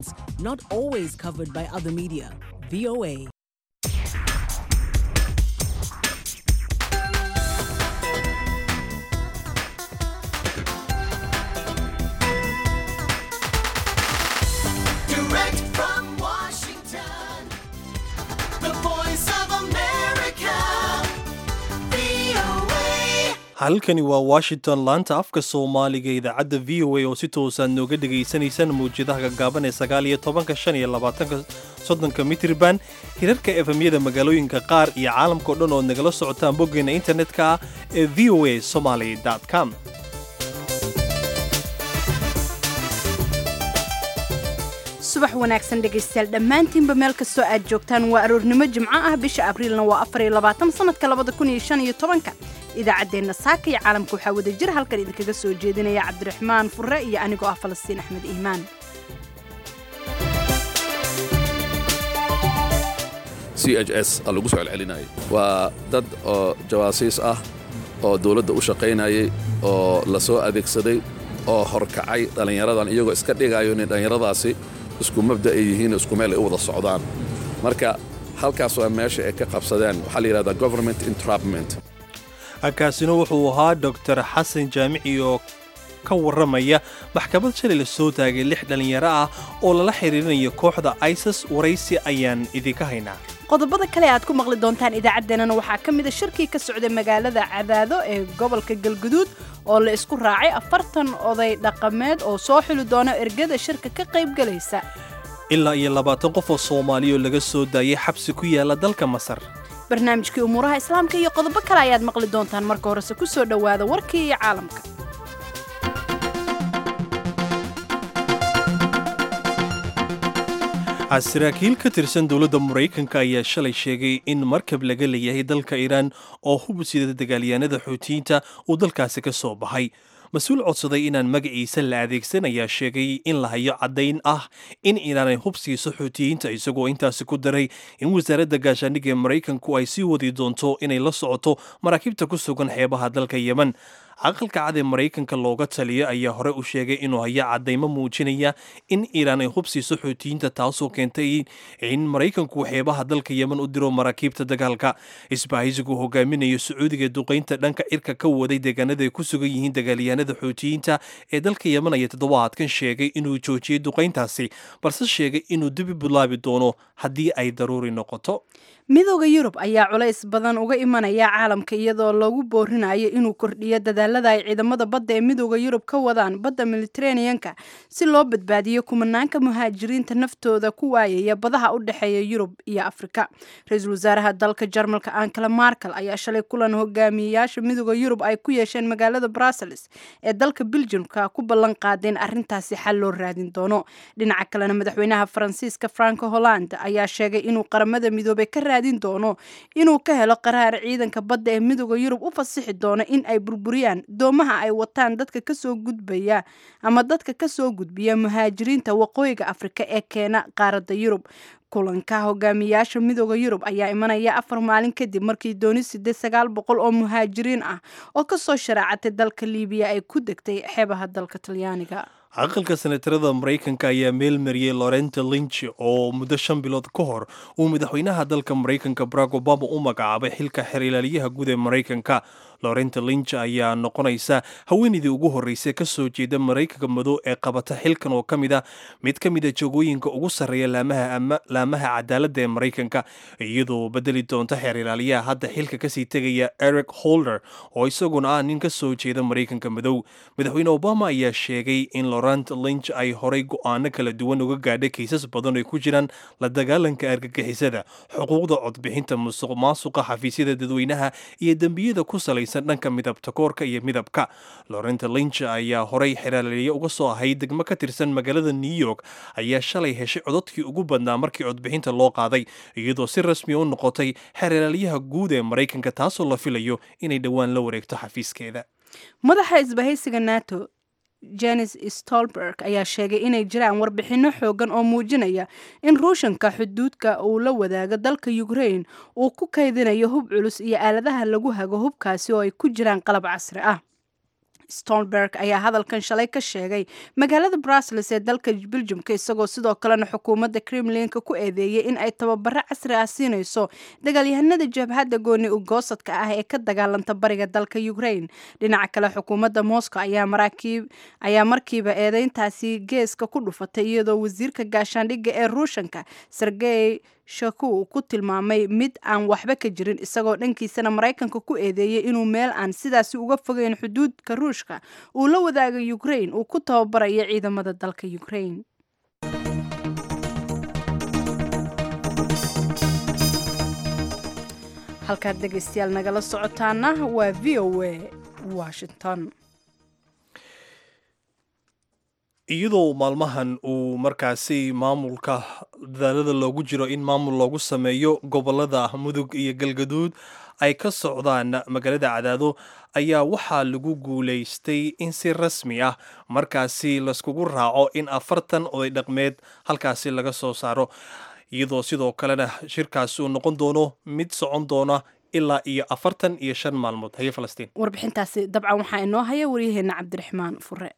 not always covered by other media. VOA. Direct from Washington, the voice of America, VOA. halkani waa washington laanta afka soomaaliga idaacadda v o a oo si toosaad nooga dhegaysanaysaan mawjadaha gaggaaban ee sagaal iyo tobanka shan iyo labaatanka soddonka mitriban hirarka efemyada magaalooyinka qaar iyo caalamkao dhan ood nagala socotaan boggeena internetka ah ee v o a somaly com subax wanaagsan dhegaystayaal dhammaantiinba meel kastoo aad joogtaan waa aroornimo jimco ah bisha abriilna waa afar iyo labaatan sanadka labada kun iyo shan iyo tobanka idaacaddeenna saaka iyo caalamka waxaa wada jir halkan idinkaga soo jeedinaya cabdiraxmaan furre iyo anigoo ah falastiin axmed iimaan c h s aa lagu soo celcelinayay waa dad oo jawaasiis ah oo dawladda u shaqaynayay oo la soo adeegsaday oo horkacay dhallinyaradan iyagoo iska dhigayo inay dhallinyaradaasi isku mabda ay yihiin isku meel ay u wada socdaan marka halkaas waa meesha ay ka qabsadeen waxaa la yidhahdaa government entrapment kaasina wuxuu ahaa doctor xasan jaamici oo ka warramaya maxkamad shalay la soo taagay lix dhallinyaro ah oo lala xiriirinayo kooxda isis waraysi ayaan idinka haynaa qodobada kale aad ku maqli doontaan idaacaddeenana waxaa ka mid a shirkii ka socday magaalada cadaado ee gobolka galguduud oo la isku raacay afartan oday dhaqameed oo soo xuli doona ergada shirka ka qaybgalaysa ilaa iyo labaatan qof oo soomaaliya oo laga soo daayay xabsi ku yaala dalka masar barnaamijkii umuuraha islaamka iyo qodobo kale ayaad maqli doontaan marka horese ku soo dhowaada warkii iyo caalamka saraakiil ka tirsan dowladda maraykanka ayaa shalay sheegay in markab laga leeyahay dalka iiraan oo hub sida dagaalyahanada xuutiyiinta uu dalkaasi ka soo baxay mas-uul codsaday inaan magaciisa la adeegsan ayaa sheegay in la hayo caddayn ah in iiraan ay hub siiso xuutiyiinta isagoo intaasi ku daray in wasaaradda gaashaandhigga ee maraykanku ay sii wadi doonto inay la socoto maraakiibta ku sugan xeebaha dalka yemen aqalka cad ee maraykanka looga taliya ayaa hore u sheegay inuu haya caddaymo muujinaya in iiraan ay hub siiso xuutiyiinta taasoo keentay in maraykanku xeebaha dalka yemen u diro maraakiibta dagaalka isbahaysigu hogaaminayo sacuudiga duqaynta dhanka cirka ka waday deegaanada ay ku sugan yihiin dagaalyahanada xuutiyiinta ee dalka yemen ayaa toddobaadkan sheegay inuu joojiyey duqayntaasi balse sheegay inuu dibi bilaabi doono haddii ay daruuri noqoto midooda yurub ayaa culays badan uga imanaya caalamka iyadoo lagu boorinayo inuu kordhiyo dadaalada ay ciidamada badda ee midooda yurub ka wadaan badda militeraneanka si loo badbaadiyo kumanaanka muhaajiriinta naftooda ku waayaya badaha u dhexeeya yurub iyo afrika ra-iisul wasaaraha dalka jarmalka ankala markel ayaa shalay kulan hogaamiyeyaasha midooda yurub ay ku yeesheen magaalada brussels ee dalka beljumka ku ballan qaadeen arrintaasi xal loo raadin doono dhinaca kalena madaxweynaha faransiiska franco holland ayaa sheegay inuu qaramada midoobey ka raadin doono inuu ka helo qaraar ciidanka badda ee midooda yurub u fasixi doono in ay burburiyaan doomaha ay wataan dadka kasoo gudbaya ama dadka kasoo gudbiya muhaajiriinta waqooyiga afrika ee keena qaaradda yurub kulanka hogaamiyaasha midooda yurub ayaa imanaya afar maalin kadib markii dooni siddeed sagaal boqol oo muhaajiriin ah oo kasoo sharaacatay dalka liibiya ay ku degtay xeebaha dalka talyaaniga aqalka senatarada maraykanka ayaa meel mariyey lorenta linch oo muddo shan bilood ka hor uu madaxweynaha dalka maraykanka barack obama u magacaabay xilka xer ilaaliyaha guud ee maraykanka lorenta linch ayaa noqonaysa haweenaydii ugu horreysay ka soo jeeda maraykanka madow ee qabata xilkan oo ka mid a mid ka mid a joogooyinka ugu sarreeya laamaha cadaaladda ee maraykanka iyadoo bedeli doonta xeer ilaaliyaha hadda xilka kasii tegaya eric holder oo isaguna ah nin ka soo jeeda maraykanka madow madaxweyne obama ayaa sheegay in lorent linch ay horay go'aano kala duwan uga gaadhay kiisas badan ay ku jiraan la dagaalanka argagixisada xuquuqda codbixinta musuq maasuqa xafiisyada dadweynaha iyo dembiyada ku salaysan dhanka midabta koorka iyo midabka lorenta linch ayaa horay xeraaliye uga soo ahayd degmo ka tirsan magaalada new york ayaa shalay heshay cododkii ugu badnaa markii codbixinta loo qaaday iyadoo si rasmiya u noqotay xeeralaaliyaha guud ee maraykanka taasoo la filayo inay dhowaan la wareegto xafiiskeeda madaxa isbahaysiga nato jenis stolberg ayaa sheegay inay jiraan warbixinno xoogan oo muujinaya in ruushanka xuduudka uu la wadaago dalka ukrain uu ku kaydinayo hub culus iyo aaladaha lagu hago hubkaasi oo ay ku jiraan qalab casri ah stonberg ayaa hadalkan shalay ka sheegay magaalada brussels ee dalka beljumka isagoo sidoo kalena xukuumadda kremlinka ku eedeeyey in ay tababaro casri ah siinayso dagaalyahanada jabhadda gooni ugoosadka ah ee ka dagaalanta bariga dalka ukraine dhinaca kale xukuumadda moscow ayaa markiiba eedeyntaasi geeska ku dhufatay iyadoo wasiirka gaashaandhigga ee ruushanka sergey shaku ku tilmaamay mid aan waxba ka jirin isagoo dhankiisana maraykanka ku eedeeyey inuu meel aan sidaasi uga fogeyn xuduudka ruushka uu la wadaaga ukraine uu ku tababarayo ciidamada dalka ukraine halkaad dhegaystayaal nagala socotaana waa v o a washington iyadoo maalmahan uu markaasi maamulka dadaalada loogu jiro in maamul loogu sameeyo gobolada mudug iyo galgaduud ay ka socdaan magaalada cadaado ayaa waxaa lagu guulaystay in si rasmi ah markaasi layskugu raaco in afartan oday dhaqmeed halkaasi laga soo saaro iyadoo sidoo kalena shirkaasi uu noqon doono mid socon doona ilaa iyo afartan iyo shan maalmood haye falastiin warbixintaasi dabcan waxaa inoo haya waryaheena cabdiraxmaan fure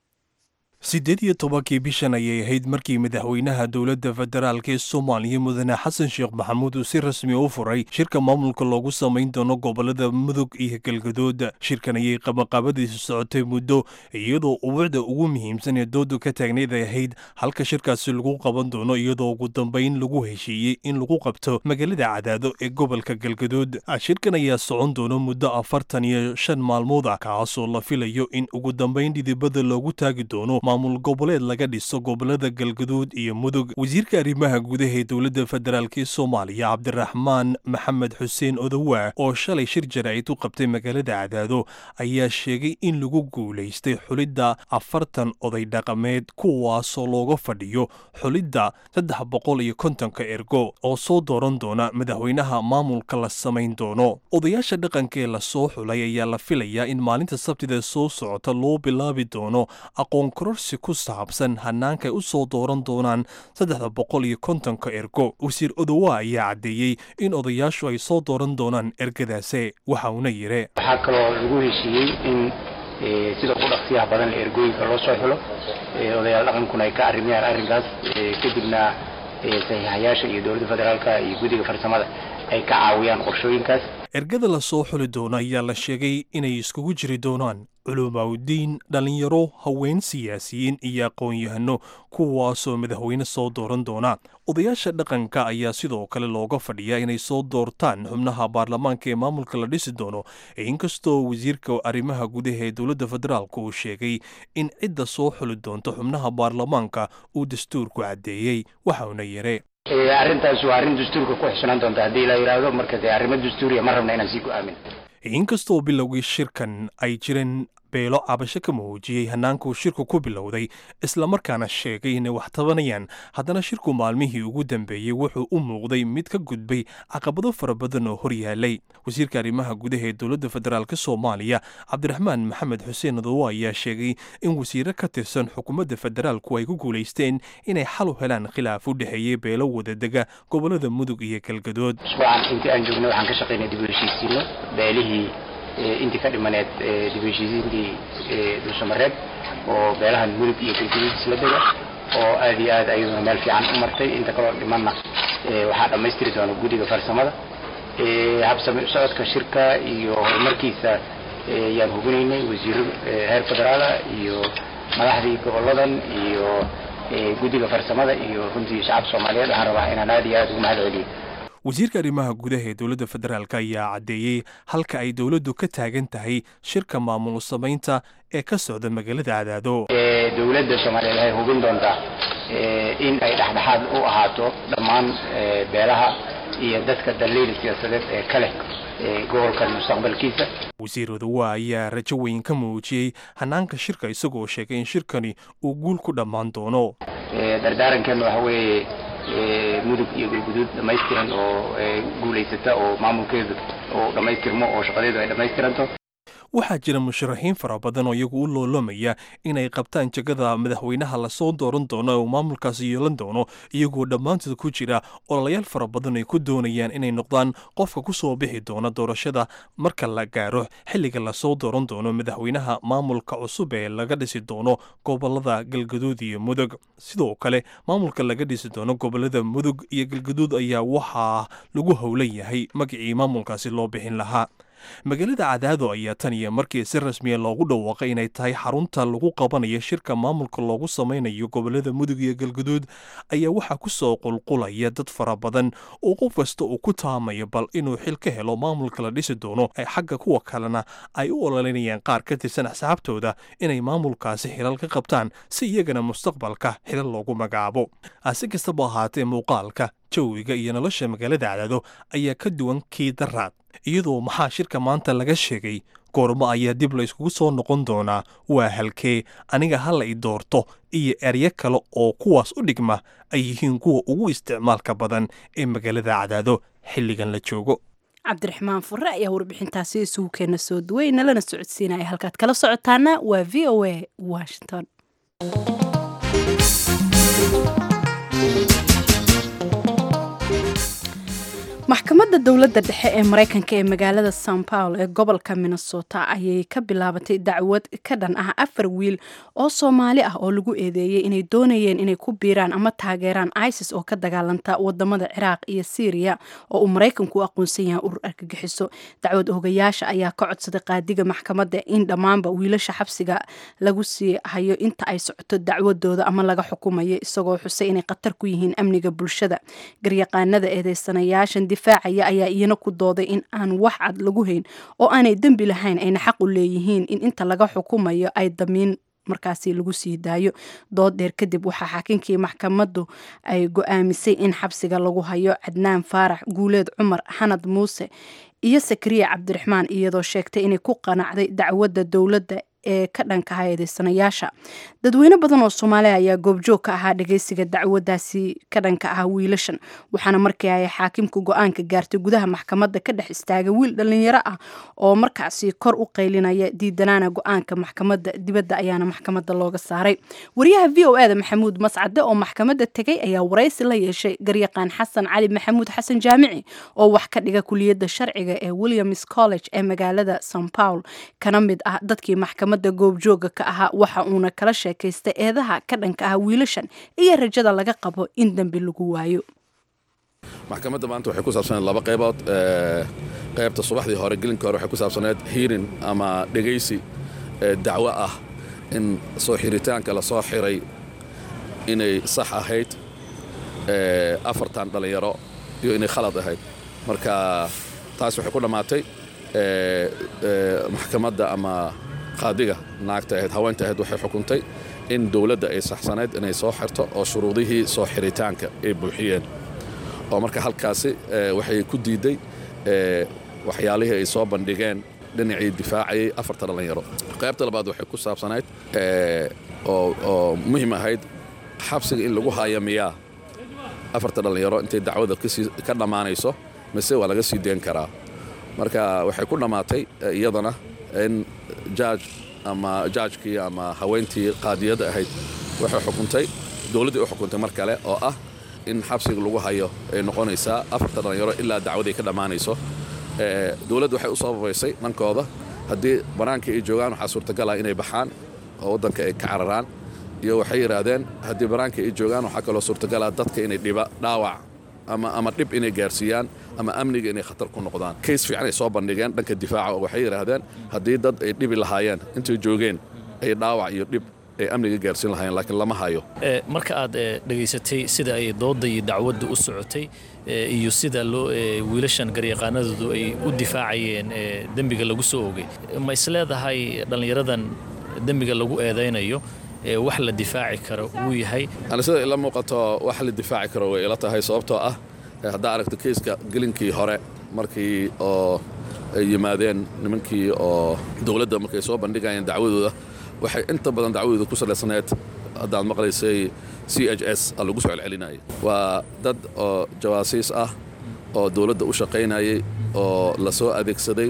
siddeed iyo tobankii bishan ayay ahayd markii madaxweynaha dowladda federaalk ee soomaaliya mudane xasan sheekh maxamuud uu si rasmi u furay shirka maamulka loogu samayn doono gobolada mudug iyo galgadood shirkan ayay qabaqaabadiisu socotay muddo iyadoo ubuucda ugu muhiimsan ee doodu ka taagnayd ay ahayd halka shirkaasi lagu qaban doono iyadoo ugu dambayn lagu heshiiyey in lagu qabto magaalada cadaado ee gobolka galgadood shirkan ayaa socon doono muddo afartan iyo shan maalmood ah kaasoo la filayo in ugu dambayn dhidibada loogu taagi doono maamul goboleed laga dhiso gobolada galgaduud iyo mudug wasiirka arrimaha gudaha ee dowladda federaalk ee soomaaliya cabdiraxmaan maxamed xuseen odowa oo shalay shir jaraa'id u qabtay magaalada cadaado ayaa sheegay in lagu guulaystay xulidda afartan oday dhaqameed kuwaasoo looga fadhiyo xulidda saddex boqol iyo kontonka ergo oo soo dooran doona madaxweynaha maamulka la samayn doono odayaasha dhaqanka ee lasoo xulay ayaa la filayaa in maalinta sabtida soo socota loo bilaabi doono aqoon kororsi ku saabsan hanaanka ay u soo dooran doonaan saddexda boqol iyo kontonka ergo wasiir odowa ayaa caddeeyey in odayaashu ay soo dooran doonaan ergadaase waxa uuna yidhi waxaa kaloo lagu heshiiyey in sida ugu dhaqsiyaha badan ergooyinka loo soo xulo odayaal dhaqankuna ay ka arrimayaan arrinkaas kadibna saxiixayaasha iyo dowladda federaalka iyo guddiga farsamada ay ka caawiyaan qorshooyinkaas ergada la soo xuli doono ayaa la sheegay inay iskugu jiri doonaan culumaawidiin dhallinyaro haween siyaasiyiin iyo aqoon-yahano kuwaasoo madaxweyne soo dooran doona odayaasha dhaqanka ayaa sidoo kale looga fadhiyaa inay soo doortaan xubnaha baarlamaanka ee maamulka la dhisi doono inkastoo wasiirka arrimaha gudaha ee dowladda federaalk uu sheegay in cidda soo xuli doonto xubnaha baarlamaanka uu dastuurku caddeeyey waxauna yidhi arrintaas waa arrin dastuurka ku xisnaan doonta haddii la yidhaahdo marka dee arrimo dastuuriya ma rabna inaan sii go-aamin inkastoo bilowgii shirkan ay jireen beelo cabasho ka muujiyey hannaankuu shirku ku bilowday islamarkaana sheegay inay wax tabanayaan haddana shirku maalmihii ugu dambeeyey wuxuu u muuqday mid ka gudbay caqabado fara badan oo hor yaalay wasiirka arrimaha gudaha ee dowladda federaalk soomaaliya cabdiraxmaan maxamed xuseen adowo ayaa sheegay in wasiiro ka tirsan xukuumadda federaalku ay ku guulaysteen inay xal u helaan khilaaf u dhexeeyey beelo wadadega gobolada mudug iyo galgadood usbuucan intii aan joognay waxaan ka shaqaynay dib u heshiisiino beelihii intii ka dhimaneed dib u heshiisiintii dulsamareed oo beelahan mudug iyo galgaduud isla dega oo aad iyo aad ayaduna meel fiican u martay inta kaloo dhimanna waxaa dhammaystiri doona guddiga farsamada habsami socodka shirka iyo horumarkiisa yaan hubinaynay wasiiro heer federaala iyo madaxdii goboladan iyo guddiga farsamada iyo runtii shacabka soomaaliyeed waxaan rabaa inaan aad iyo aad ugu mahad celiyo wasiirka arrimaha gudaha ee dowladda federaalk ayaa caddeeyey halka ay dowladdu ka taagan tahay shirka maamul samaynta ee ka socda magaalada cadaado dowladda soomaaliyeed waxay hubin doontaa in ay dhexdhexaad u ahaato dhammaan beelaha iyo dadka daliil siyaasadeed ee ka leh gobolkan mustaqbalkiisa wasiir odowa ayaa rajo weyn ka muujiyey hanaanka shirka isagoo sheegay in shirkani uu guul ku dhammaan doono dardaarankeena waxa weeye mudug iyo galguduud dhammaystiran oo guulaysata oo maamulkeedu oo dhammaystirmo oo shaqadeedu ay dhammaystiranto waxaa jira musharaxiin fara badan oo iyagu u loolamaya inay qabtaan jegada madaxweynaha lasoo dooran doono oo maamulkaasi yeelan doono iyagoo dhammaantood ku jira ololayaal fara badan ay ku doonayaan inay noqdaan qofka ku soo bixi doona doorashada marka la gaaro xilliga lasoo dooran doono madaxweynaha maamulka cusub ee laga dhisi doono gobolada galgaduud iyo mudug sidoo kale maamulka laga dhisi doono gobolada mudug iyo galgaduud ayaa waxaa lagu howlan yahay magacii maamulkaasi loo bixin lahaa magaalada cadaado ayaa tan iyo markii si rasmiya loogu dhawaaqay inay tahay xarunta lagu qabanayo shirka maamulka loogu samaynayo gobolada mudug iyo galguduud ayaa waxaa ku soo qulqulaya dad fara badan oo qof kasta uu ku taamayo bal inuu xil ka helo maamulka la dhisi doono ay xagga kuwa kalena ay u ololinayaan qaar ka tirsan axsaabtooda inay maamulkaasi xilal ka qabtaan si iyagana mustaqbalka xilal loogu magacaabo si kastaba ahaatee muuqaalka jawiga iyo nolosha magaalada cadaado ayaa ka duwan kii daraad iyadoo maxaa shirka maanta laga sheegay goormo ayaa dib la yskugu soo noqon doonaa waa halkee aniga hala i doorto iyo eryo kale oo kuwaas u dhigma ay yihiin kuwa ugu isticmaalka badan ee magaalada cadaado xilligan la joogo cabdiraxmaan fure ayaa warbixintaasi isugu keena soo duway nalana socodsiinaya halkaad kala socotaana waa v o a washington maxkamadda dowladda dhexe ee maraykanka ee magaalada san paul ee gobolka minnesota ayay ka bilaabatay dacwad ka dhan ah afar wiil oo soomaali ah oo lagu eedeeyey inay doonayeen inay ku biiraan ama taageeraan isis oo ka dagaalanta wadamada ciraaq iyo syriya oo uu maraykanku u aqoonsan yahay urur argagixiso dacwad ogayaasha ayaa ka codsaday qaadiga maxkamadda in dhammaanba wiilasha xabsiga lagu sii hayo inta ay socoto dacwadooda ama laga xukumayo isagoo xusay inay khatar ku yihiin amniga bulshada garyaqaanada eedeysanayaashan difaacaya ayaa iyana ku dooday in aan wax cad lagu hayn oo aanay dembi lahayn ayna xaq u leeyihiin in inta laga xukumayo ay damiin markaasi lagu sii daayo dood dheer kadib waxaa xaakinkii maxkamaddu ay go-aamisay in xabsiga lagu hayo cadnaan faarax guuleed cumar xanad muuse iyo sakariya cabdiraxmaan iyadoo sheegtay inay ku qanacday dacwadda dowladda ee ka dhankaha eedeysanayaasha dadweyne badan oo soomaaliya ayaa goobjoog ka ahaa dhageysiga dacwadaasi ka dhanka ah wiilashan waxaana markii ay xaakimku go-aanka gaartay gudaha maxkamadda ka dhex istaagay wiil dhalinyaro ah oo markaasi kor u qaylinaya diidanaana go-aanka maxkamadda dibadda ayaana maxkamadda looga saaray wariyaha v o eda maxamuud mascade oo maxkamadda tegay ayaa waraysi la yeeshay garyaqaan xasan cali maxamuud xasan jaamici oo wax ka dhiga kuliyadda sharciga ee williams college ee magaalada san paul kana mid ah dadkii maxkamad goobjooga ka ahaa waxa uuna kala sheekaystay eedaha ka dhanka ah wiilashan iyo rajada laga qabo in dembi lagu waayo maxkamadda maanta waxay ku saabsaneed laba qaybood qaybta subaxdii hore gelinka hore waxay ku saabsaneed hiirin ama dhegaysi dacwo ah in soo xiritaanka la soo xiray inay sax ahayd afartan dhallinyaro iyo inay khalad ahayd marka taas waxay ku dhammaatay maxkamadda ama qaadiga naagta ahayd haweenta ahayd waxay xukuntay in dowladda ay saxsanayd inay soo xirto oo shuruudihii soo xiritaanka ay buuxiyeen oo marka halkaasi waxay ku diidday waxyaalihii ay soo bandhigeen dhinacii difaacayay afarta dhallinyaro qaybta labaad waxay ku saabsanayd oo muhiim ahayd xabsiga in lagu haya miyaa afarta dhallinyaro intay dacwada ka dhammaanayso mise waa laga sii deen karaa marka waxay ku dhammaatay iyadana in jaaj ama jaajkii ama haweentii qaadiyadda ahayd waxay xukuntay dowladdii u xukuntay mar kale oo ah in xabsiga lagu hayo ay noqonaysaa afarta dhallinyaro ilaa dacwaday ka dhammaanayso dowladdu waxay u sababaysay dhankooda haddii bannaanka ay joogaan waxaa suurtagala inay baxaan oo waddanka ay ka cararaan iyo waxay yidhaahdeen haddii bannaanka ay joogaan waxaa kaloo suurtagala dadka inay dhiba dhaawac ama ama dhib inay gaarsiiyaan ama amniga inay khatar ku noqdaan kays fiican ay soo bandhigeen dhanka difaaca oo waxay yidhaahdeen haddii dad ay dhibi lahaayeen intay joogeen ay dhaawac iyo dhib ay amniga gaarsiin lahaayeen laakiin lama hayo marka aad dhegaysatay sida ay doodda iyo dacwadda u socotay iyo sida loo wiilashan garyaqaanadoodu ay u difaacayeen dembiga lagu soo ogay ma isleedahay dhallinyaradan dembiga lagu eedaynayo wax la difaaci karo wuu yahay ani sida ila muuqato wax la difaaci karo way ila tahay sababtoo ah haddaa aragto keyska gelinkii hore markii oo ay yimaadeen nimankii oo dowladda markay soo bandhigayeen dacwadooda waxay inta badan dacwadooda ku salaysanayd haddaad maqlaysay c h s a lagu soo celcelinayay waa dad oo jawaasiis ah oo dowladda u shaqaynayay oo la soo adeegsaday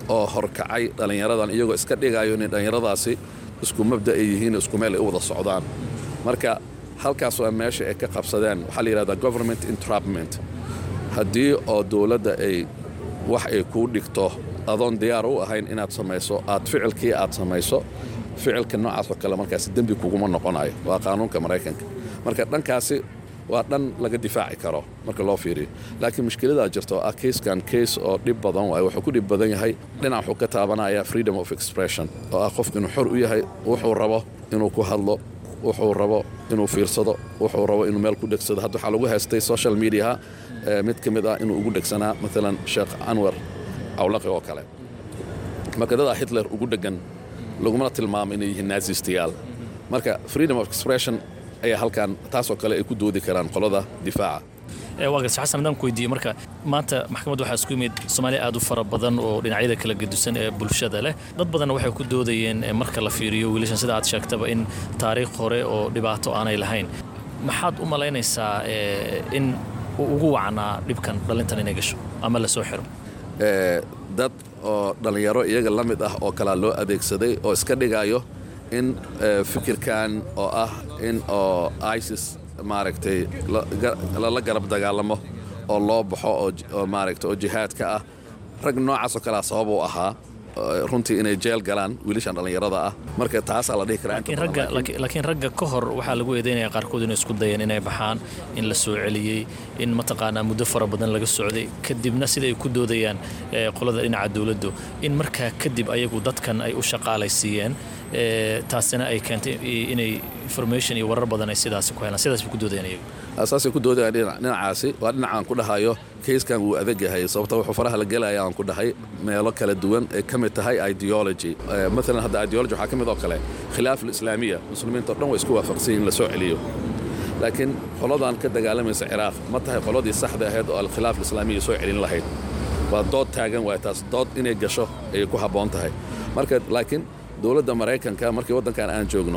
oo horkacay dhallinyaradan iyagoo iska dhigayo inay dhallinyaradaasi isku mabda ay yihiin isku meel ay u wada socdaan marka halkaas waa meesha ay ka qabsadeen waxaa la yidhahdaa government entrapment haddii oo dowladda ay wax ay kuu dhigto adoon diyaar u ahayn inaad samayso aad ficilkii aad samayso ficilka noocaasoo kale markaasi dembi kuguma noqonayo waa qaanuunka maraykanka marka dhankaasi waa dhan laga difaaci karo marka loo fiiriyo laakiin mushkiladaa jirta oo ah kayskan kays oo dhib badan waayo wuxuu ku dhib badan yahay dhinac wuxuu ka taabanaya freedom of expression oo ah qofku inuu xor u yahay wuxuu rabo inuu ku hadlo wuxuu rabo inuu fiirsado wuxuu rabo inuu meel ku dhegsado hadda waxaa lagu haystay social mediaha mid ka mid ah inuu ugu dhegsanaa maalan sheekh anwar cawlaqi oo kale marka dadaa hitler ugu dheggan lagumana tilmaamo inay yihiin naasistayaal marka freedom of expression ayaa halkan taasoo kale ay ku doodi karaan qolada difaaca waa garta xasan haddaan ku weydiiye marka maanta maxkamadda waxaa isku yimid soomaaliya aad u fara badan oo dhinacyada kala gedisan ee bulshada leh dad badanna waxay ku doodayeen marka la fiiriyo wiilashan sida aad sheegtaba in taariikh hore oo dhibaato aanay lahayn maxaad u malaynaysaa in uu ugu wacnaa dhibkan dhallintan inay gasho ama la soo xiro dad oo dhallinyaro iyaga la mid ah oo kalaa loo adeegsaday oo iska dhigayo in fikirkan oo ah in oo isis maaragtay lala garab dagaalamo oo loo baxo oo maaragtay oo jihaadka ah rag noocaasoo kalea sabab u ahaa runtii inay jeel galaan wiilashan dhallinyarada ah marka taasaa la dhihi karaalaakiin ragga ka hor waxaa lagu eedaynaya qaarkood inay isku dayeen inay baxaan in la soo celiyey in mataqaanaa muddo fara badan laga socday kadibna sida ay ku doodayaan qolada dhinaca dowladdu in markaa kadib ayagu dadkan ay u shaqaalaysiiyeen taasina ay keentay inay information iyo warar badan ay sidaasi ku helaan sidaas bay ku doodayaan iyagu asaasay ku doodayaan dhinacaasi waa dhinacaan ku dhahayo kayskan wuu adag yahay sababta wuxuu faraha la gelaya aan ku dhahay meelo kala duwan ay ka mid tahay ideology maalan hadda ideology waxaa ka mid oo kale khilaaf alislaamiya muslimiinta o dhan way isku waafaqsan in la soo celiyo laakiin qoladan ka dagaalamaysa ciraaq ma tahay qoladii saxda ahayd oo alkhilaaf alislaamiya soo celin lahayd waa dood taagan waay taas dood inay gasho ayay ku habboon tahay marka laakiin dowladda maraykanka markii waddankan aan joogno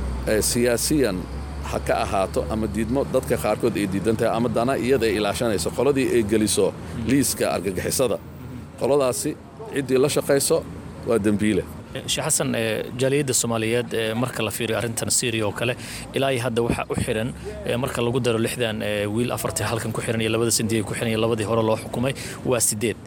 siyaasiyan ha ka ahaato ama diidmo dadka qaarkood ay diidan tahay ama dana iyada ay ilaashanayso qoladii ay geliso liiska argagixisada qoladaasi ciddii la shaqayso waa dembiile sheekh xasan jaaliyadda soomaaliyeed marka la fiiriyo arrintan syriya oo kale ilaa iyo hadda waxaa u xiran marka lagu daro lixdan wiil afartii halkan ku xiran iyo labada sindiyay ku xiran iyo labadii hore loo xukumay waa sideed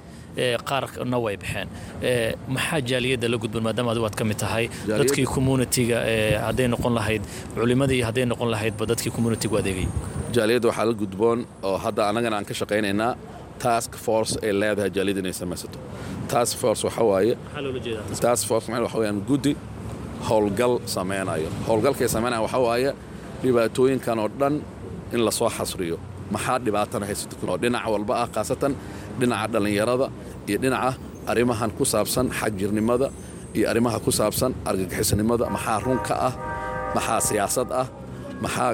qaarna way baxeen maxaa jaaliyadda la gudban maadaama adigu aad ka mid tahay dadkii communitiga hadday noqon lahayd culimadii hadday noqon lahaydba dadkii communitigu adeegay jaaliyadda waxaa la gudboon oo hadda annagana aan ka shaqaynaynaa task force ay leedahay jaaliyadda inay samaysato task force waxa waaye task force macnaheedu waxa weeyaan guddi howlgal samaynayo howlgalkay samaynayan waxa waaye dhibaatooyinkan oo dhan in la soo xasriyo maxaa dhibaatana haysato oo dhinac walba ah khaasatan dhinaca dhallinyarada iyo dhinaca arrimahan ku saabsan xagjirnimada iyo arrimaha ku saabsan argagixisnimada maxaa run ka ah maxaa siyaasad ah maxaa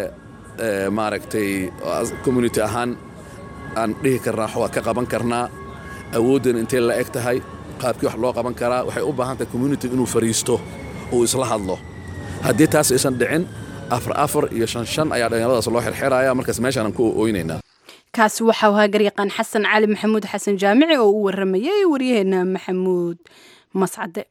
maaragtay community ahaan aan dhihi karnaa waa ka qaban karnaa awooddan intay la eg tahay qaabkii wax loo qaban karaa waxay u baahan tahay community inuu fariisto uu isla hadlo haddii taas aysan dhicin afar afar iyo shan shan ayaa dhallinyaradaas loo xirxiraya markaas meeshaanaan ku ooynaynaa kaasi waxau ahaa garyaqaan xasan cali maxamuud xasan jaamici oo u waramayay waryaheena maxamuud mascade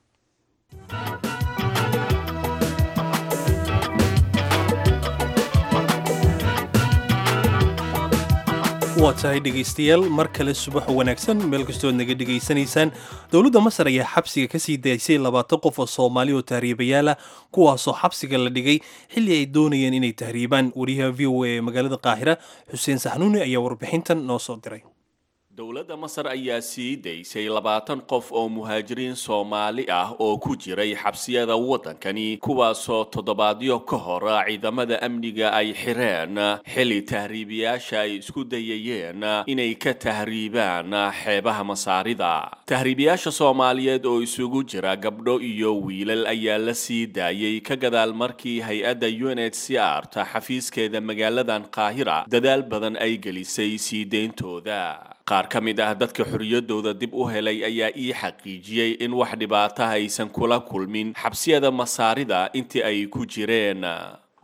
waa tahay dhegaystayaal mar kale subax wanaagsan meel kastood naga dhegaysanaysaan dowladda masar ayaa xabsiga ka sii daysay labaatan qof oo soomaali oo tahriibayaala kuwaasoo xabsiga la dhigay xilli ay doonayeen inay tahriibaan wariyaha v o a ee magaalada qaahira xuseen saxnuuni ayaa warbixintan noo soo diray dowladda masar ayaa sii daysay labaatan qof oo muhaajiriin soomaali ah oo ku jiray xabsiyada waddankani kuwaasoo toddobaadyo ka hor ciidamada amniga ay xireen xilli tahriibiyaasha ay isku dayayeen inay ka tahriibaan xeebaha masaarida tahriibiyaasha soomaaliyeed oo isugu jira gabdho iyo wiilal ayaa la sii daayey ka gadaal markii hay-adda unhcr ta xafiiskeeda magaaladan qaahira dadaal badan ay gelisay sii deyntooda qaar ka mid ah dadka xorriyaddooda dib u helay ayaa ii xaqiijiyey in wax dhibaataha aysan kula kulmin xabsiyada masaarida intii ay ku jireen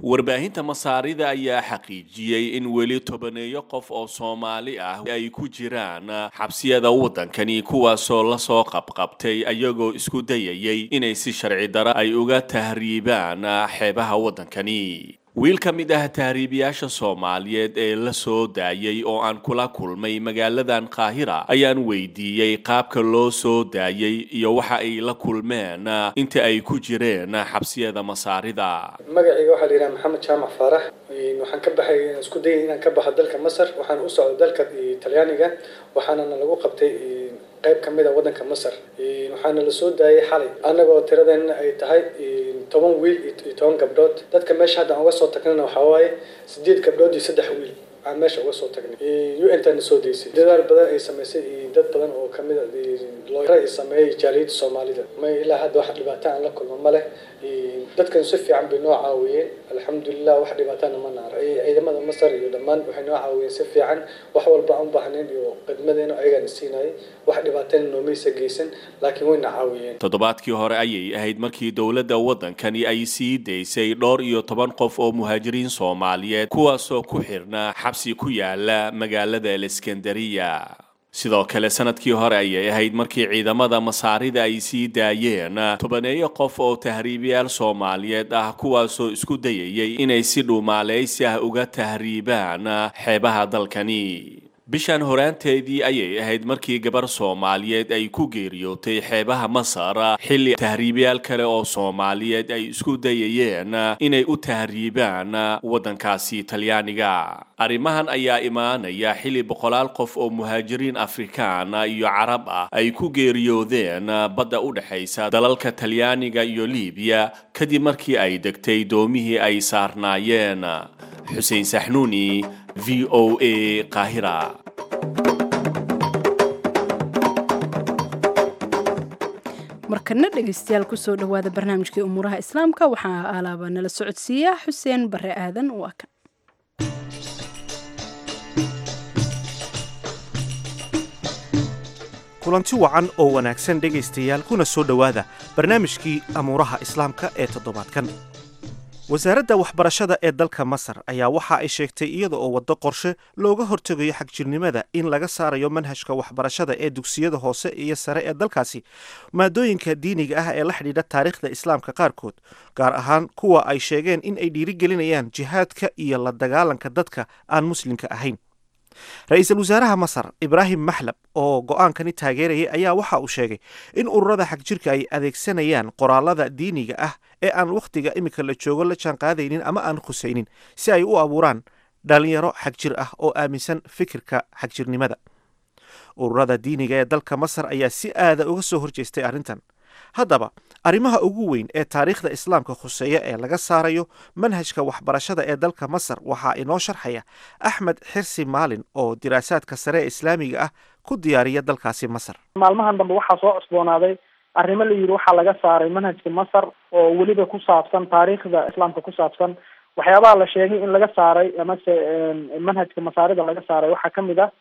warbaahinta masaarida ayaa xaqiijiyey in weli tobaneeyo qof oo soomaali ah ay ku jiraan xabsiyada waddankani kuwaasoo lasoo qabqabtay ayagoo isku dayayay inay si sharci daro ay uga tahriibaan xeebaha waddankani wiil ka mid ah tahriibiyaasha soomaaliyeed ee la soo daayay oo aan kula kulmay magaaladan qaahira ayaan weydiiyey qaabka loo soo daayay iyo waxa ay la kulmeen inta ay ku jireen xabsiyada masaarida magacayga waxaa la yidhaha maxamed jaamac faarax waxaan ka baxay isku dayay inaan ka baxo dalka masar waxaan u socday dalka talyaaniga waxaana lagu qabtay qayb ka mid a waddanka masar waxaana la soo daayay xalay annagoo tiradeenna ay tahay toban wiil iyo toban gabdhood dadka meesha hadda aan uga soo tagnana waxaa waaye sideed gabdhood iyo saddex wiil aan meesha uga soo tagnay u n tana soo daysay dadaal badan ay samaysay iyo dad badan oo kamid a looyara ay sameeyay jaaliyadda soomaalida ma ilaa hadda wax dhibaato aan la kulmo ma leh dadkan si fiican bay noo caawiyeen alxamdulilah wax dhibaatana ma naar ciidamada masar iyo dhammaan waxay noo caawiyeen si fiican wax walba aan u baahnayn iyo khidmadeena ayagaana siinayay wax dhibaatana noomaysa geysan laakiin wayna caawiyeen toddobaadkii hore ayay ahayd markii dowladda waddankani ay sii daysay dhowr iyo toban qof oo muhaajiriin soomaaliyeed kuwaasoo ku xirnaa xabsi ku yaala magaalada aleskandariya sidoo kale sanadkii hore ayay ahayd markii ciidamada masaarida ay sii daayeen tobaneeyo qof oo tahriibiyaal soomaaliyeed ah kuwaasoo isku dayayay inay si dhuumaaleysi ah uga tahriibaan xeebaha dalkani bishan horaanteedii ayay ahayd markii gabar soomaaliyeed ay ku geeriyootay xeebaha masar xilli tahriibayaal kale oo soomaaliyeed ay isku dayayeen inay u tahriibaan waddankaasi talyaaniga arrimahan ayaa imaanaya xilli boqolaal qof oo muhaajiriin afrikaan iyo carab ah ay ku geeriyoodeen badda u dhexaysa dalalka talyaaniga iyo liibiya kadib markii ay degtay doomihii ay saarnaayeen xuseen saxnuuni v o a qaahira markana dhegeystayaal kusoo dhawaada barnaamijkii umuuraha islaamka waxaa alaaba nala socodsiiya xuseen bare aadan waa kan kulanti wacan oo wanaagsan dhegaystayaal kuna soo dhowaada barnaamijkii amuuraha islaamka ee toddobaadkan wasaaradda waxbarashada ee dalka masar ayaa waxa ay sheegtay iyada oo waddo qorshe looga hortegayo xagjirnimada in laga saarayo manhajka waxbarashada ee dugsiyada hoose iyo sare ee dalkaasi maadooyinka diiniga ah ee la xidhiidha taariikhda islaamka qaarkood gaar ahaan kuwa ay sheegeen in ay dhiirigelinayaan jihaadka iyo la dagaalanka dadka aan muslimka ahayn ra-iisul wasaaraha masar ibraahim maxlab oo go-aankani taageerayay ayaa waxa uu sheegay in ururada xagjirka ay adeegsanayaan qoraalada diiniga ah ee aan wakhtiga iminka la joogo la jaanqaadaynin ama aan khusaynin si ay u abuuraan dhalinyaro xagjir ah oo aaminsan fikirka xagjirnimada ururada diiniga ee dalka masar ayaa si aada uga soo horjeestay arrintan haddaba arrimaha ugu weyn ee taariikhda islaamka khuseeya ee laga saarayo manhajka waxbarashada ee dalka masar waxaa inoo sharxaya axmed xirsi maalin oo diraasaadka sare ee islaamiga ah ku diyaariya dalkaasi masar maalmahan dambe waxaa soo cusboonaaday arrimo la yidhi waxaa laga saaray manhajka masar oo weliba ku saabsan taariikhda islaamka ku saabsan waxyaabaha la sheegay in laga saaray amase manhajka masaarida laga saaray waxaa kamid ah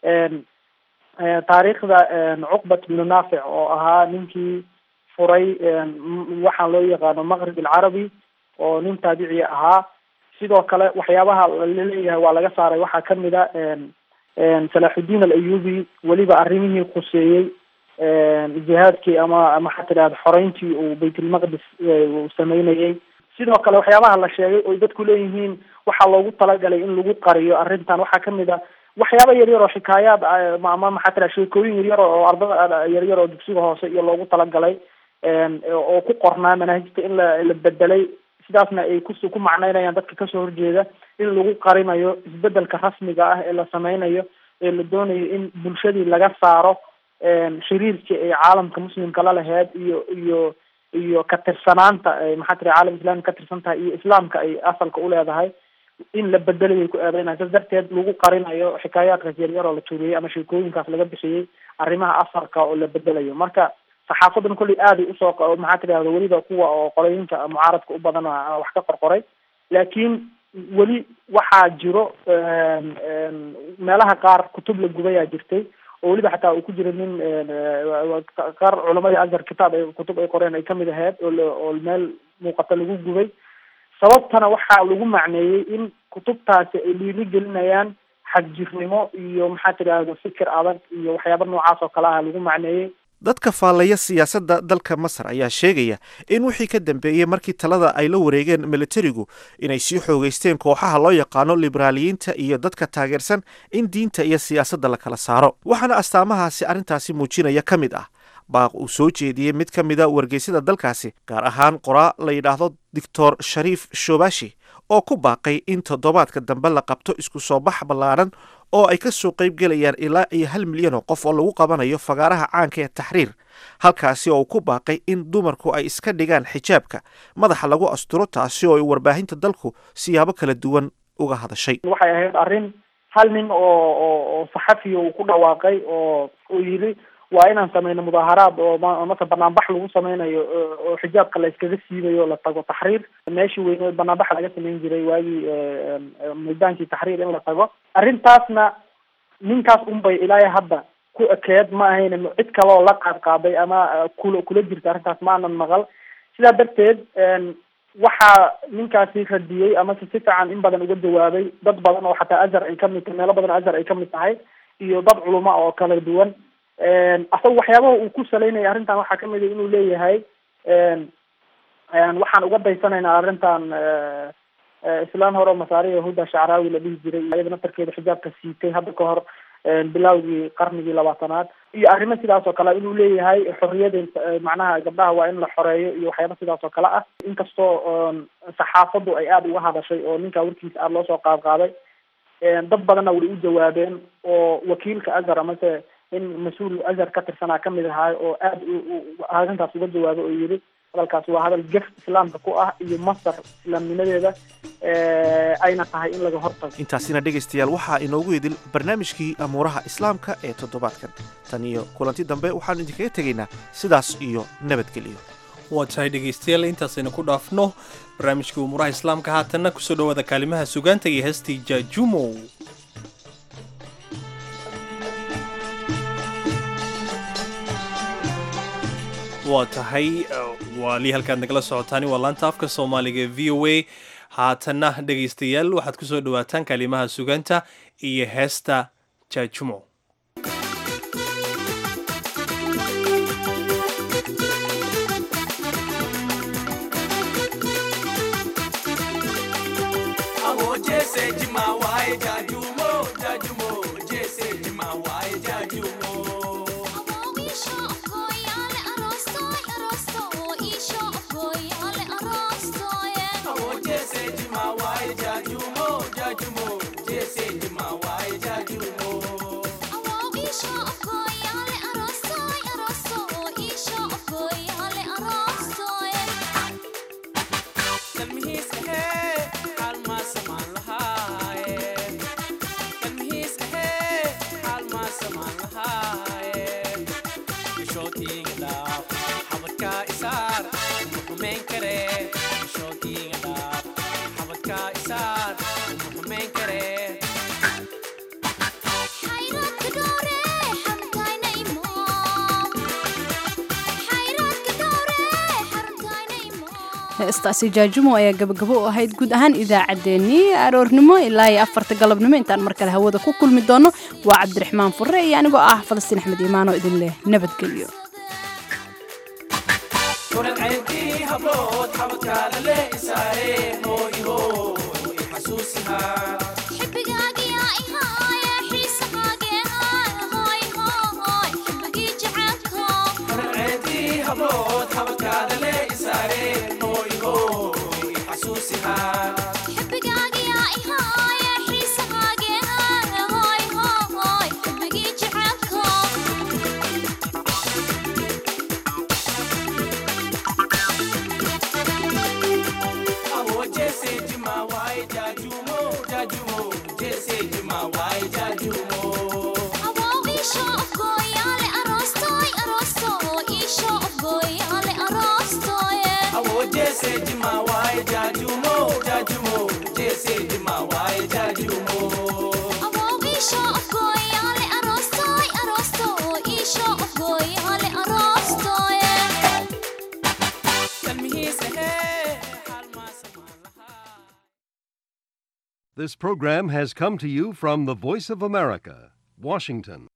taariikhda cuqbat bnu naafic oo ahaa ninkii furay waxaan loo yaqaano maqrib alcarabi oo nin taabiciya ahaa sidoo kale waxyaabaha laleeyahay waa laga saaray waxaa kamid a salaaxudiin alayubi weliba arrimihii khuseeyey jihaadkii ama maxaa tidahda xoreyntii uu baytulmaqdis uu sameynayay sidoo kale waxyaabaha la sheegay oy dadku leeyihiin waxaa loogu talagalay in lagu qariyo arrintan waxaa kamid a waxyaaba yaryar oo xikaayaad ama maxaa tira sheekooyin yaryar oo ardada yaryar oo dugsiga hoose iyo loogu talagalay oo ku qornaa manaahijta in la la bedelay sidaasna ay kus ku macneynayaan dadka kasoo horjeeda in lagu qarinayo isbedelka rasmiga ah ee la sameynayo ee la doonayo in bulshadii laga saaro xiriirkii ay caalamka muslimka la laheyd iyo iyo iyo katirsanaanta maxaa tira caalam islami ka tirsan tahay iyo islaamka ay asalka uleedahay in la bedelay ku eedeynaya sas darteed lagu qarinayo xikaayaadkaas yaryar oo la joogiyey ama sheekooyinkaas laga bixiyey arrimaha asalka oo la bedelayo marka saxaafadan kolley aaday usoo maxaa tidahda weliba kuwa oo qolooyinka mucaaradka u badan wax ka qorqoray laakiin weli waxaa jiro meelaha qaar kutub la gubayaa jirtay oo weliba xataa uu ku jira nin qaar culamadii azhar kitaab ay kutub ay qoreen ay kamid ahayd oo oo meel muuqata lagu gubay sababtana waxaa lagu macneeyey in kutubtaasi ay dhiiri gelinayaan xagjirnimo iyo maxaa tidhaahda fikir adag iyo waxyaaba noocaas oo kale ah lagu macneeyey dadka faallaya siyaasadda dalka masar ayaa sheegaya in wixii ka dambeeyey markii talada ay la wareegeen militarigu inay sii xoogeysteen kooxaha loo yaqaano liberaaliyiinta iyo dadka taageersan in diinta iyo siyaasadda la kala saaro waxaana astaamahaasi arrintaasi muujinaya ka mid ah baaq uu soo jeediyey mid ka mida wargeysyada dalkaasi gaar ahaan qoraa la yidhaahdo doctor shariif shobashi oo ku baaqay in toddobaadka dambe la qabto isku soo bax ballaaran oo ay ka soo qayb gelayaan ilaa iyo hal milyan oo qof oo lagu qabanayo fagaaraha caanka ee taxriir halkaasi oo uu ku baaqay in dumarku ay iska dhigaan xijaabka madaxa lagu asturo taasi oo ay warbaahinta dalku siyaabo kala duwan uga hadashay waxay ahayd arrin hal nin oo oo oo saxafiya uu ku dhawaaqay oo uu yidhi waa inaan sameyno mudaaharaad oo ma- marka banaanbax lagu sameynayo oo- oo xijaabka la iskaga siibayo la tago taxriir meeshii weyneed banaanbax laga sameyn jiray waagii eh, eh, meydaankii taxriir in la tago arrintaasna ninkaas unbay ilaa hadda ku ekeed ma ahayn cid kaloo la qaad qaaday ama eh, kula kula jirta arrintaas ma aanan maqal sidaa darteed en, waxaa ninkaasi radiyey ama si si fiican in badan uga jawaabay dad badan oo xataa azhar ay kamid tahay meelo badan oo azhar ay kamid tahay iyo dad culuma oo kala duwan asaga waxyaabaha uu ku salaynaya arrintan waxaa kamid a inuu leeyahay en en waxaan uga daysanaynaa arrintan eh, eh, islaan hore oo masaari yahuda shacraawi la dhihi jiray iyada naftarkeeda xijaabka siitay hadda ka hor en, bilowgii qarnigii labaatanaad iyo arrimo sidaas oo kale inuu leeyahay xorriyada eh, macnaha gabdhaha waa in la xoreeyo iyo waxyaaba sidaas oo kale ah inkastoo en, saxaafaddu ay aada uga hadashay oo ninkaa warkiisa aada loosoo qaad qaaday en, dad badanna way u jawaabeen oo wakiilka azhar amase in mas-uul azhar ka tirsanaa kamid ahaa oo aada arrintaas uga jawaabay oo yidhi hadalkaas waa hadal gef islaamka ku ah iyo masar islaamnimadeeda eh, ayna tahay in laga hortago intaasina dhegaystayaal waxaa inoogu idil barnaamijkii amuuraha islaamka ee toddobaadkan tan iyo kulanti dambe waxaanu idinkaga tegaynaa sidaas iyo nabadgelyo waa tahay dhegaystayaal intaasaynu ku dhaafno barnaamijkii umuuraha islaamka haatanna kusoo dhowaada kaalimaha sugaanta iyo heestii jaajumow waa tahay waa lii halkaad nagala socotaani waa laanta afka soomaaliga ee v o a haatanna dhegaystayaal waxaad kusoo dhowaataan kaalimaha sugaanta iyo heesta jaajumow Awo jese jima wae jajumo, jajumo, jese jima wae jajumo. Awo jese jima wae jajumo, jajumo, jese jima wae jajumo. Kalmihiisa hee, haalmaa samaan lahaaye. Kalmihiisa hee, haalmaa samaan lahaaye. Bishootiga dhaaf, xabadkaa isaar, uma xumeyn karee. Bishootiga dhaaf, xabadkaa isaar, uma xumeyn karee. heestaasi jaajumo ayaa gabagabo u ahayd guud ahaan idaacaddeenii aroornimo ilaa iyo afarta galabnimo intaan mar kale hawada ku kulmi doono waa cabdiraxmaan furre iyo anigoo ah falastiin axmed iimaanoo idin leh nabadgelyo Kulan ceebkii hablood, xabadkaada le isaaree, hooy hooy, xasuusihaa. Kulan ceebkii hablood, xabadkaada le isaaree, hooy hooy, xasuusihaa. Awo jese jima wae jajumo, jajumo, jese jima wae jajumo. Awo jese jima wae jajumo, jajumo, jese jima wae jajumo. Kalmihiisa hee, haalmaa samaan lahaa. This program has come to you from the Voice of America, Washington.